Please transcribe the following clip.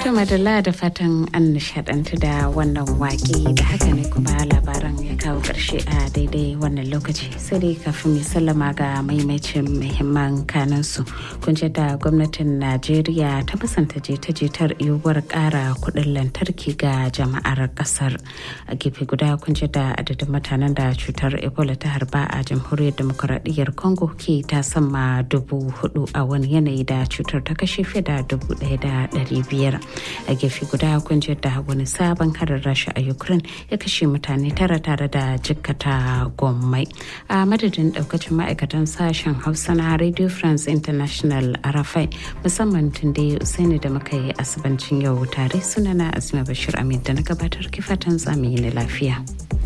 To madalla da fatan an nishadantu da wannan waƙe da haka ne kuma labaran ya kawo ƙarshe a daidai wannan lokaci sai dai kafin mai sallama ga maimacin muhimman kanansu kun da gwamnatin najeriya ta musanta jita-jitar yiwuwar ƙara kuɗin lantarki ga jama'ar ƙasar a gefe guda kun da adadin mutanen da cutar ebola ta harba a jamhuriyar demokuraɗiyyar congo ke ta sama dubu hudu a wani yanayi da cutar ta kashe fiye da dubu ɗaya da ɗari biyar a gefe guda kun da wani sabon harin rasha a ukraine ya kashe mutane tara tare da jikkata gommai a madadin daukacin ma'aikatan sashen hausa na radio france international arafai musamman tunde usaini da muka yi asibancin yau tare sunana asma bashir amin da na gabatar kifatan zamani na lafiya.